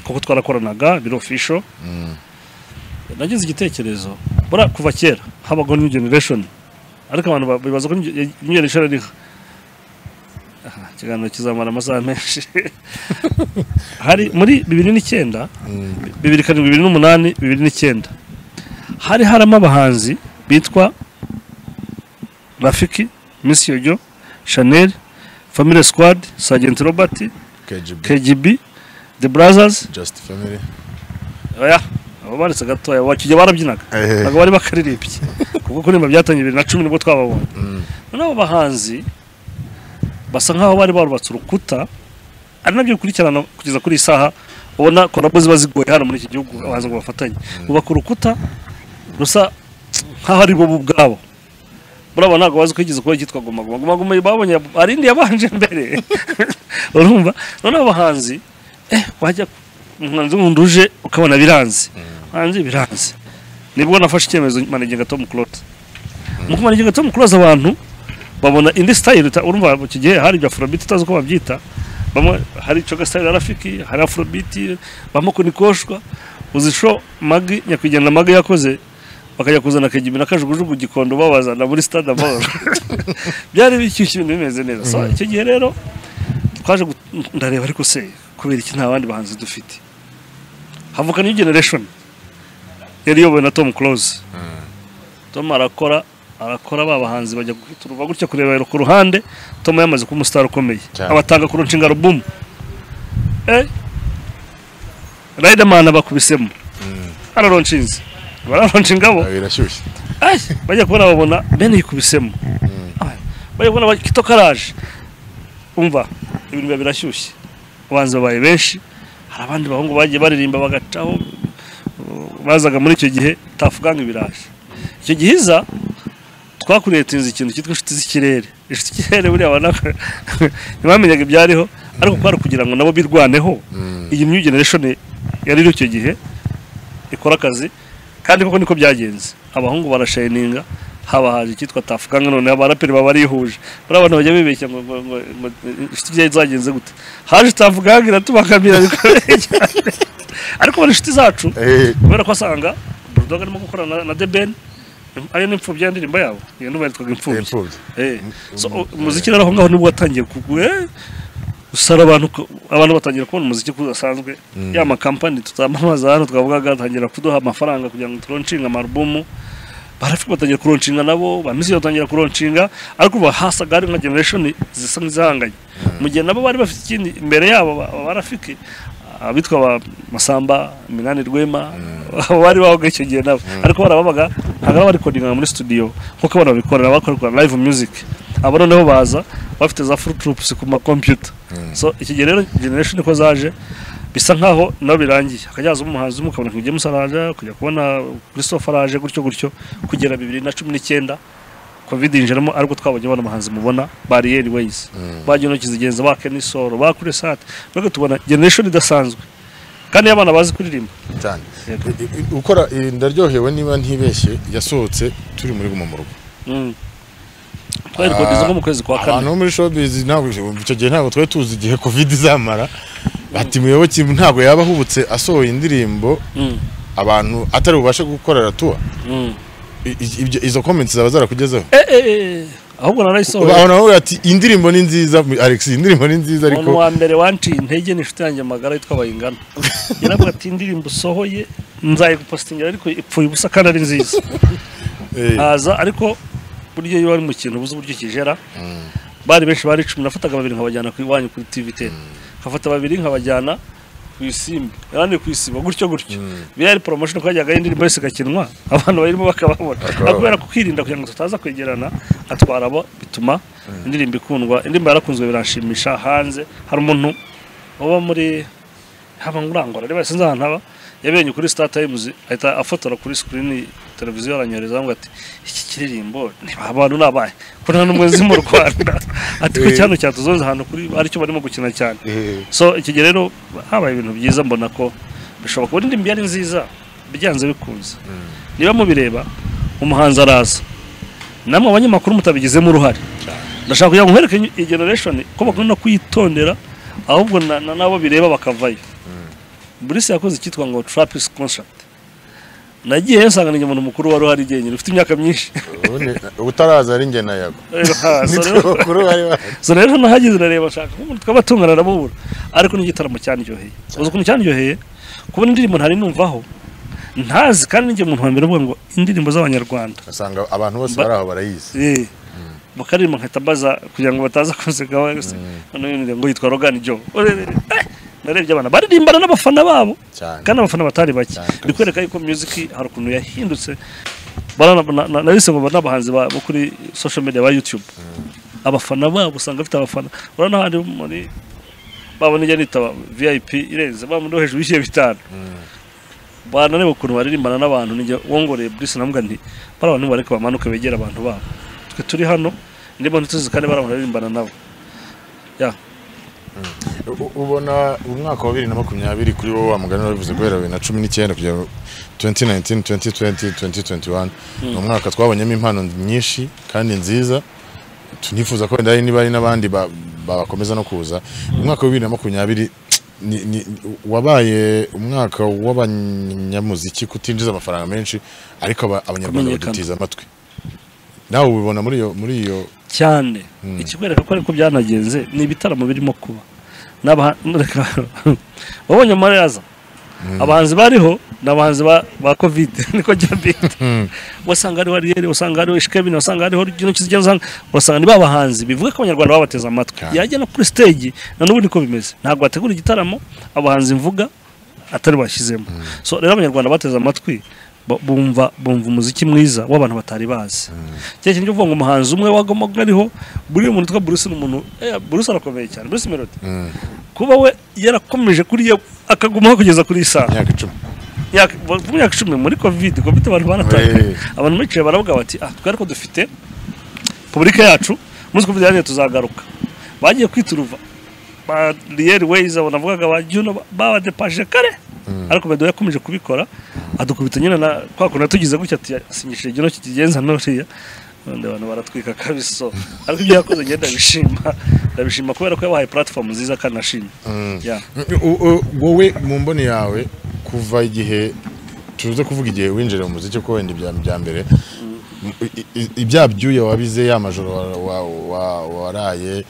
kuko twarakoranaga biro official nagize igitekerezo bura kuva kera habaho new generation ariko abantu ba- bibaza ko new New generation ariho Aha, ikiganiro kizamara amasaha menshi hari muri bibiri n'icyenda bibiri karindwi bibiri n'umunani bibiri n'icyenda hari haramo abahanzi bitwa rafiki misi yojo chanel family squad sergeant robert KGB kgb the brothers Just Family oya abo banditse gatoya bakijya barabyinaga Ehe. ntabwo bari bakaririmbye kuko kuririmba byatangiye bibiri na cumi nibwo twababonye noneho abo bahanzi basa nkaho bari barubatse urukuta ari nabyo bikurikirana kugeza kuri iyi saha ubona korabo ziba zigoye hano muri iki gihugu abahanzi ngo bafatanye bubaka urukuta rusa nkaho ari bo ubwabo buraba ntabwo bazi ko yigeze kuba icyitwa guma guma guma guma babonye hari indi yabanje mbere urumva noneho abahanzi eh wajya umuhanzi wundi uje ukabona biranze hanze biranze nibwo nafashe icyemezo manegeka Tom Close mu kumanegeka Tom Close abantu babona indi style uta- urumva mu gihe hari ibyo afrobeat utazi uko babyita bamwe hari coga style ya rafiki hari afrobeat bamwe kunikoshwa uzisho magi nyakwigendera magi yakoze bakajya kuzana kagimbi n'akajugujugu gikondo babazana muri stade amahoro byari bishyushye ibintu bimeze neza so icyo gihe rero twaje gu- ndareba ariko se kubera iki nta bandi bahanzi dufite havuka new generation yari iyobowe na tom close tom arakora arakora ba bahanzi bajya guturuva gutya kureba ku ruhande tom yamaze kuba umusitari ukomeye Cyane. abatanga ku nshinga alubumu eh riderman bakubisemo araronshinze bararonshinga bo Ah, birashyushye Ay, bajya kubona babona bene yikubisemo Ay, bajya kubona ba- kito karaje umva ibintu biba birashyushye abanzi babaye benshi hari abandi bahungu bagiye baririmba bagacaho uh, bazaga muri icyo gihe tafuganga ibiraje icyo gihe iza twakuriye tuzi ikintu cyitwa inshuti z'ikirere inshuti z'ikirere buriya abana ntibamenyaga ibyariho ariko kwari kugira ngo nabo birwaneho iyi new generation yari iri icyo gihe ikora akazi kandi koko niko byagenze abahungu barashininga haba haje icyitwa tafuganga noneho abaraperi baba barihuje bari abantu bajya bibeshya ngo ngo ngo ngo inshuti byayo zagenze gute haje tafuganga iratubakamira bikomeye cyane ariko bari inshuti zacu Eh, kubera ko asanga burudoga arimo gukorana na- na debeni ariyo n'imfubyi ya ndirimbo yabo iyo nduba yitwaga imfubyi imfubyi Eh, so umuziki rero aho ngaho nibwo watangiye kugwa eh, usara abantu ko- abantu batangira kubona umuziki udasanzwe ya makampani tutamamaza hano twavugaga atangira kuduha amafaranga kugira ngo turonshinga amarubumu barafite batangira kuronshinga nabo bamisi batangira kuronshinga ariko uba hasaga hari nka generation zisa nk'izihanganye mu gihe nabo bari bafite ikindi imbere yabo ba- ba- barafiki abitwa ba masamba minani rwema abo bari bahoga icyo gihe nabo ariko barababaga ntabwo bari barikodinga muri studio nk'uko abantu babikorera bakorera live music abo noneho baza bafite za full troops ku makompyuta so iki gihe rero generation niko zaje bisa nkaho nabo birangiye akajyaza umuhanzi umwe ukabona James araje ukajya kubona Christopher araje gutyo gutyo kugera bibiri na cumi n'icyenda covid yinjiramo ariko twabonye abana abahanzi mubona bariyeri weyizi bagiye intoki zigenza ba kenisoro ba kure sate mbega tubona generation idasanzwe kandi iyo abana bazi kuririmba cyane Yego. I- i- ukora i- ndaryohewe niba ntibeshye yasohotse turi muri guma mu rugo Mm. twarikodeza nko mu kwezi kwa kane abantu bo muri showbiz ntabwo icyo gihe ntabwo twari tuzi igihe covid izamara bati muyoboke ntabwo yaba ahubutse asohoye indirimbo Mm, abantu atari bubashe gukorera tuwa mm. I- i- ibyo- izo comments zaba zarakugezeho Eh, eh, eh, ahubwo narayisohoye abantu baravuga ati indirimbo ni nziza alex indirimbo ni nziza ariko umuntu wa mbere wanciye intege ni inshuti yanjye magara yitwa bayingana yaravuga ati indirimbo usohoye nzayigupositingira ariko ipfuye ubusa kandi ari nziza eh, haza ariko buryo iyo wari mu kintu ubuze uburyo ukigera bari benshi bari icumi nafataga babiri nkabajyana ku iwanyu kuri tv ten nkafata babiri nkabajyana ku isimbi yarandi ku isimba gutyo gutyo biriya yari poromosiyo kuko yajyaga indirimbo yose igakinwa abantu bayirimo bakababona ariko kubera kwirinda kugira ngo tutaza kwegerana atwara abo bituma indirimbo ikundwa indirimbo yarakunzwe biranshimisha hanze hari umuntu uba muri haba ngurangura reba sinzi ahantu haba yabereye kuri star times ahita afotora kuri screen televiziyo aranyohereza ngo ati iki kiririmbo niba abantu ni abahe ko nta n'umwe nzi mu rwanda ati ko Eh. cyano cyatuzoza ahantu kuri aricyo barimo gukina cyane eh, so iki gihe rero habaye ibintu byiza mbona ko bishoboka ubundi indirimbo iyo ari nziza byanze bikunze niba mubireba umuhanzi araza namwe abanyamakuru mutabigizemo uruhare ndashaka kugira ngo nkwereke iyi generation ko bakunda kuyitondera ahubwo na- na- nabo bireba bakavayo burisi yakoze icyitwa ngo trapis concert nagiyeyo nsanga ni umuntu mukuru wari uhari igihe nyine ufite imyaka myinshi ubundi utaraza ari njye na yago So nitwe rero- bakuru bari bahari so rero hano hageze urareba ashaka nk'umuntu tw'abatungana arabubura ariko ni igitaramo cyaniryoheye uzi ukuntu cyaniryoheye kubona indirimbo ntari numvaho ntazi kandi ninjye umuntu wa mbere uvuga ngo indirimbo z'abanyarwanda usanga abantu bose Ba- bari aho barayizi Eh. bakaririmba nkahita mbaza kugira ngo bataza kunseka bose noneho indirimbo ngo yitwa rogani jo Urebe, eh, narebye abana baririmbana n'abafana babo cyane kandi abafana batari bake Cyane kabisa. ni kwereka yuko music hari ukuntu yahindutse Bara- na- na- nabise ngo ba- n'abahanzi ba- bo kuri social media ba youtube abafana babo usanga bafite abafana urabona hari muri babona ijya nitaba vip irenze bamundi wo hejuru y'ibiciro bitanu banareba ukuntu baririmbana n'abantu ninjye wongoreye burisi namuga nti bariya bantu bareke bamanuke begera abantu babo twe turi hano ndimo ntituzi kandi bariya bantu baririmbana nabo ya U- ubona umwaka wa bibiri na makumyabiri kuri wowe wa mugani wabivuze guhera bibiri na cumi n'icyenda kugera 2019 2020 2021 ni umwaka twabonyemo impano nyinshi kandi nziza tunifuza ko wenda hari niba hari n'abandi ba- bakomeza no kuza umwaka wa bibiri na makumyabiri ni- ni- wabaye umwaka w'abanyamuziki kutinjiza amafaranga menshi ariko aba- abanyarwanda Kumenyekana. badutiza amatwi nawe ubibona muri iyo muri iyo cyane ikikwereka ko ariko byanagenze ni ibitaramo birimo kuba N'aba- reka- wabonye amaraza abahanzi bariho ni abahanzi ba, ba covid niko jya mbita wasanga hariho ariyeri wasanga hariho ishikebini wasanga hariho kino kizigenda usanga wasanga ni ba bahanzi bivuga ko abanyarwanda babateze amatwi Cyane. yajya no kuri stage na n'ubu niko bimeze ntabwo bategura igitaramo abahanzi mvuga atari bashyizemo so rero abanyarwanda bateze amatwi bu- bumva bumva umuziki mwiza w'abantu batari bazi cya kintu cyo kuvuga ngo umuhanzi umwe wagomaga ariho buriya umuntu witwa Bruce ni umuntu eh, Bruce arakomeye cyane Bruce Melody kuba we yarakomeje kuri ye akagumaho kugeza kuri iyi saha myaka icumi Yaka- mu myaka icumi muri covid covid abantu Eh. baratandukanye abantu bicaye baravuga bati ah twari ko dufite publika yacu umunsi covid yarangiye tuzagaruka bagiye kwituruva ba riyeri weyizi abo navugaga ba juno ba- babadepaje kare ariko bedo yakomeje kubikora adukubita nyine na kwa kuntu yatugize gutya ati asinyishije juno kikigenza nuriya none abantu baratwika kabisa so, ariko ibyo yakoze ngenda ndabishima ndabishima kubera ko yabahaye platform nziza kandi nashimye yeah. U- u- wowe mu mboni yawe kuva igihe tuze kuvuga igihe winjira mu muziki ko wenda ibya bya mbere i- i- ibya byuya wabize ya majoro wa- wa- wa- waraye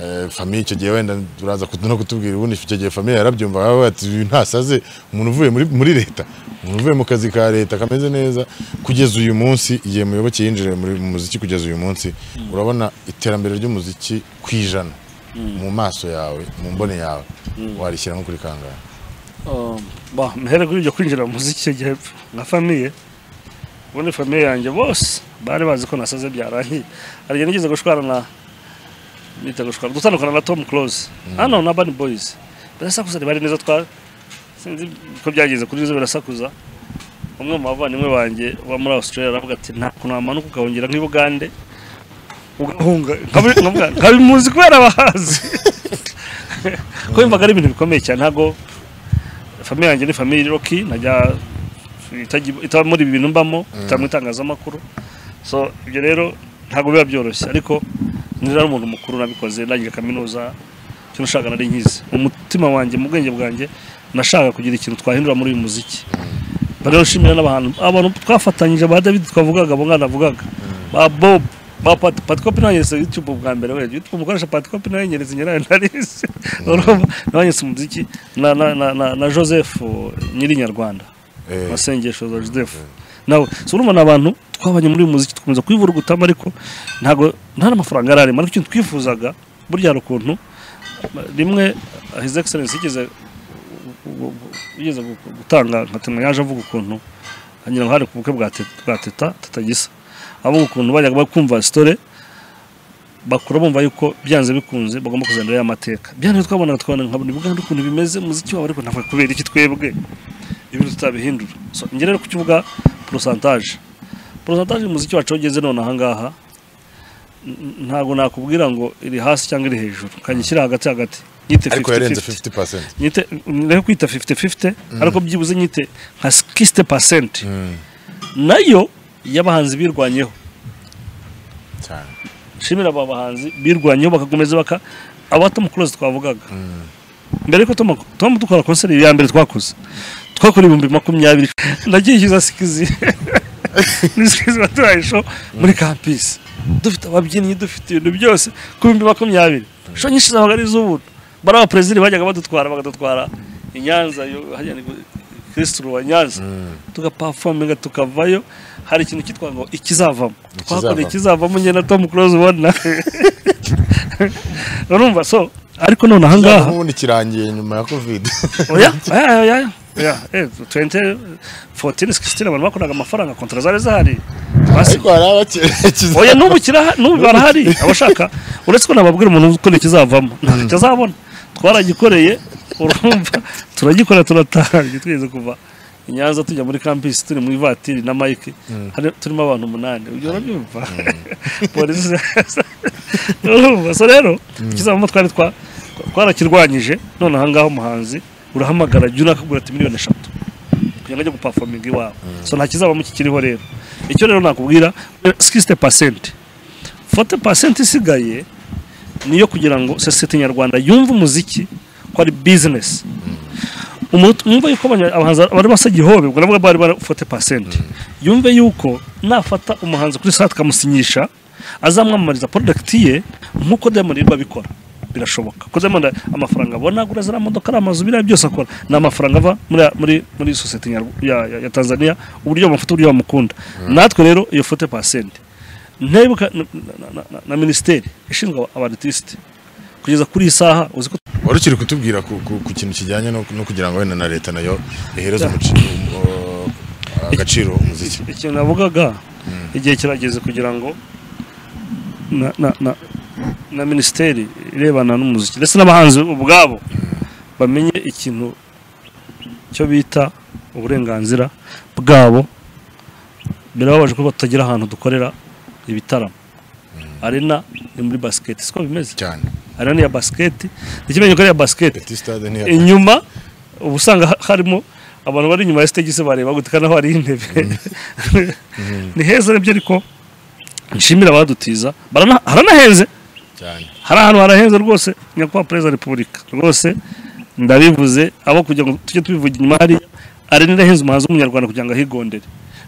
eh, famiye icyo gihe wenda uraza kutu- no kutubwira ubundi icyo gihe famiye yarabyumva baba bati uyu ntasaze umuntu uvuye muri- muri leta umuntu uvuye mu kazi ka leta kameze neza kugeza uyu munsi igihe muyoboke yinjiriye muri- mu muziki kugeza uyu munsi urabona iterambere ry'umuziki ku ijana mu maso yawe mu mboni yawe warishyiramo kuri kangahe Um, ba mhere kuri ibyo kwinjira mu muziki icyo gihe nka famiye ubundi famiye yanjye bose bari bazi ko nasaze byarangiye hari igihe nigeze gushwana na nita gushwana gutandukana na tom close hano na bani boyizi birasakuza ntibari neza twa sinzi ko byagenze kuri izo birasakuza umwe mu bavandimwe banjye uba muri australia aravuga ati nta kuntu wamanuka ukahungira nk'i bugande ugahunga nkabi- nkavuga, nkabimuzi kubera abahazi ko yumvaga ari ibintu bikomeye cyane ntabwo famiye yanjye ni famiye iroki najya itajya- itaba muri ibi bintu mbamo itaba mu itangazamakuru so ibyo rero ntabwo biba byoroshye ariko nira umuntu mukuru nabikoze ndangije kaminuza icyo nashakaga nari nkizi mu mutima wanjye mu bwenge bwanjye nashaka kugira ikintu twahindura muri uyu muziki rero nshimira n'abantu abantu twafatanyije ba david twavugaga abo mwana avugaga ba bob ba pati pati kopi nanyeretse yutube bwa mbere wenda yutube umukoresha pati kopi nanyeretse nyirayo narizi urumva nabanyeretse umuziki na na na na, na joseph nyiri nyarwanda Eh. masengesho za joseph nawe so urumva ni abantu twabanye muri uyu muziki dukomeza kwivurugutamo ariko ntabwo nta n'amafaranga yari arimo ariko ikintu twifuzaga burya hari ukuntu rimwe his excellence yigeze yigeze gu- gutanga nka tema yaje avuga ukuntu ngira ngo hari ku bukwe bwa Te- bwa teta teta gisa avuga ukuntu bajyaga bakumva sitore bakura bumva yuko byanze bikunze bagomba kuzanira ya mateka byanze twabonaga twabona nkabona ibuganda ukuntu bimeze muziki wabo ariko ntabwo kubera iki twebwe ibintu tutabihindura so njye rero kukivuga porosantaje porosantaje y'umuziki wacu aho ugeze none aha ngaha n- ntabwo nakubwira ngo iri hasi cyangwa iri hejuru kajya ishyira hagati hagati nyite ariko yarenze 50-50 50 percent nyite rero kwita 50-50 ariko byibuze nyite nka 60 pasenti nayo y'abahanzi birwanyeho cyane nshimira aba bahanzi birwanyeho bakakomeza baka aba Tom Close twavugaga mbere yuko Tom, Tom dukora concert ya mbere twakoze twakora ibihumbi makumyabiri nagiye nshyiza sikizi nisikizi baturaye show muri campus dufite ababyinnyi dufite ibintu byose ku bihumbi makumyabiri show nyinshi zabaga ari iz'ubuntu bari abaperezida bajyaga badutwara bagadutwara i Nyanza yo hajya ni Kristo wa Nyanza tugapafominga tukavayo hari ikintu cyitwa ngo ikizavamo twakoreye Ikizavamo. ikizavamo njye na Tom Close ubona urumva so ariko none aha cyangwa ngaha ubundi kirangiye nyuma ya covid oya oya oya oya oya eh, 20 14 16 abantu bakoraga amafaranga kontra zari zahari Basi- ariko hari abakerekeza oya n'ubu kira n'ubu barahari abashaka uretse ko nababwira umuntu uko ikizavamo ntabwo kitazabona twaragikoreye urumva turagikora turataha twigeze kuva i Nyanza tujya muri campus turi mu ivatiri na Mike hari turimo abantu umunani ujya urabyumva polisi urumva so rero ikizavamo twari twa twarakirwanyije none aha ngaha umuhanzi urahamagara jya unakagura ati miliyoni eshatu kugira ngo ajye gupafominga iwawe so nta kizabamo kikiriho rero icyo rero nakubwira 60 pasenti 40 pasenti isigaye niyo kugira ngo sosiyete nyarwanda yumve umuziki ko ari bizinesi umuntu mwumva yuko abanya- abahanzi bari basa gihobe ubwo nabwo bari bari 40 pasenti yumve yuko nafata umuhanzi kuri saa tukamusinyisha azamwamamariza porodakiti ye nk'uko diamond yirwa abikora birashoboka ko diamond amafaranga abona agura ziriya modoka ari amazu biriya byose akora ni amafaranga ava muri muri muri sosiyete nyarw- ya, ya, ya tanzania uburyo bamufata uburyo bamukunda natwe rero iyo 40 pasenti ntebuka na, na, na, na, na minisiteri ishinzwe abaritiste kugeza kuri iyi saha uzi ko wari ukiri kutubwira ku, ku, ku kintu kijyanye no, no kugira ngo wenda na leta nayo ihereze Yeah. umuci- um, uh, agaciro umuziki ikintu navugaga igihe kirageze kugira ngo na, na, na, na minisiteri irebana n'umuziki ndetse n'abahanzi ubwabo bamenye ikintu cyo bita uburenganzira bwabo birababaje ko batagira ahantu dukorera ibitaramo arena ni muri basiketi siko bimeze cyane arena ni iya basiketi ikimenye ko ari iya basiketi Petit Stade ni inyuma uba usanga ha- harimo abantu bari inyuma ya stage se bareba gutika naho hari intebe ni heza nibyo ariko nshimira abadutiza barana- haranahenze cyane hari ahantu harahenze rwose nyakubahwa perezida wa repubulika rwose ndabivuze abo kugira ngo tujye tubivuga inyuma hariya ari n'irahenze umuhanzi w'umunyarwanda kugira ngo ahigondere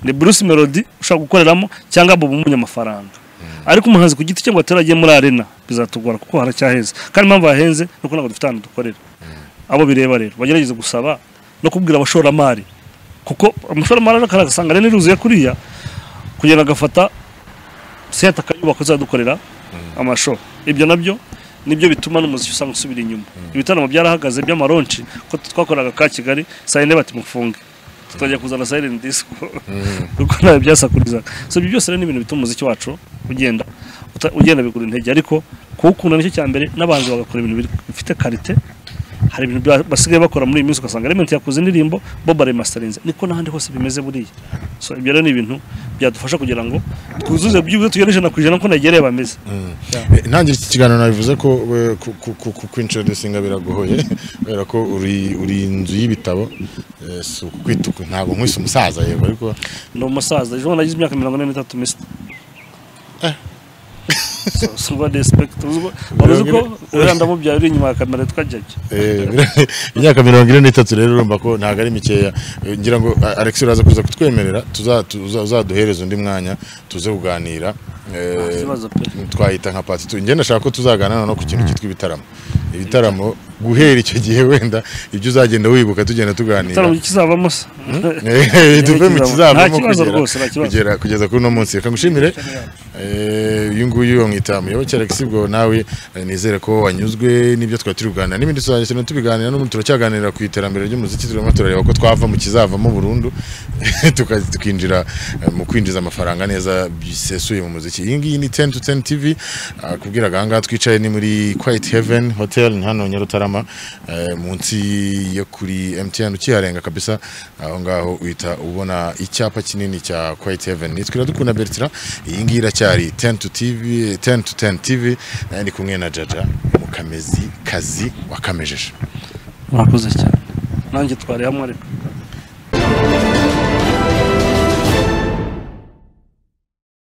ni bruce melody ushobora gukoreramo cyangwa bobo umunyamafaranga ariko umuhanzi ku giti cye ngo atarajye muri arena bizatugora kuko haracyaheze kandi impamvu hahenze ni uko ntabwo dufite ahantu dukorera abo bireba rero bagerageze gusaba no kubwira abashoramari kuko umushoramari arakara agasanga rero iruzuye kuriya kugenda agafata senta akayubaka uzadukorera amasho ibyo nabyo nibyo bituma n'umuziki usanga usubira inyuma ibitaramo byarahagaze by'amaronci ko twakoraga ka kigali saa yine bati mufunge tutajya kuzana silent disco kuko ntawe byasakurizaga so ibyo byose rero ni ibintu bituma umuziki wacu ugenda uta- ugenda bigura intege ariko kuwukunda nicyo cya mbere n'abanzi bagakora ibintu biri- bifite karite hari ibintu bya- basigaye bakora muri iyi minsi ugasanga Element yakoze indirimbo Bob remasterinze niko n'ahandi hose bimeze buriya so ibyo rero ni ibintu byadufasha kugira ngo twuzuze byibuze tugere ijana ku ijana ko nagereye bameze Eh, ntangire iki kiganiro nabivuze ko we, ku- ku- ku- ku- kwintroducinga biragoye kubera ko uri uri inzu y'ibitabo eh, si ukwituku ntabwo nkwise umusaza yego ariko ni umusaza ejo nagize imyaka mirongo ine n'itatu misi So- so what respect uziko waruzi ko uriya ndamubyaye uri inyuma ya kamera twajyaga Eh, imyaka mirongo ine n'itatu rero urumva ko ntabwo ari mikeya Eh, ngira ngo A- Alex uraza kuza kutwemerera tuza- tuza- uzaduhereze undi mwanya tuze kuganira Nta Eh, kibazo pe. twayita nka pati tu njye ndashaka ko tuzaganira no ku kintu cyitwa ibitaramo ibitaramo guhera icyo gihe wenda ibyo uzagenda wibuka tugenda tuganira igitaramo kizavamo se Eh, tuve mu Nta kizavamo kibazo kugera- rwose, nta kibazo. kugera kugeza kuri uno munsi reka ngushimire Eh, uyu nguyu wamwita muyoboke Alex bwo nawe eh, nizere ko wanyuzwe n'ibyo twari turi kuganira n'ibindi tuzagenda tubiganira n'ubu turacyaganira ku iterambere ry'umuziki turimo turareba ko twava mu kizavamo burundu tuka- tukinjira eh, mu kwinjiza amafaranga neza bisesuye mu muziki iyi ngiyi ni 10 to 10 TV ah, kubwira aha ngaha twicaye ni muri Quiet Heaven Hotel ni hano Nyarutarama eh, munsi yo kuri MTN ukiharenga kabisa aho ngaho uhita ubona icyapa kinini cya Quiet Heaven nitwe iradukunda Bertrand iyi ngiyi iracyari 10 to TV 10 to 10 TV nayo ni kumwe na Jaja mukamezi kazi wakamejeje mwakoze cyane nanjye twari hamwe ariko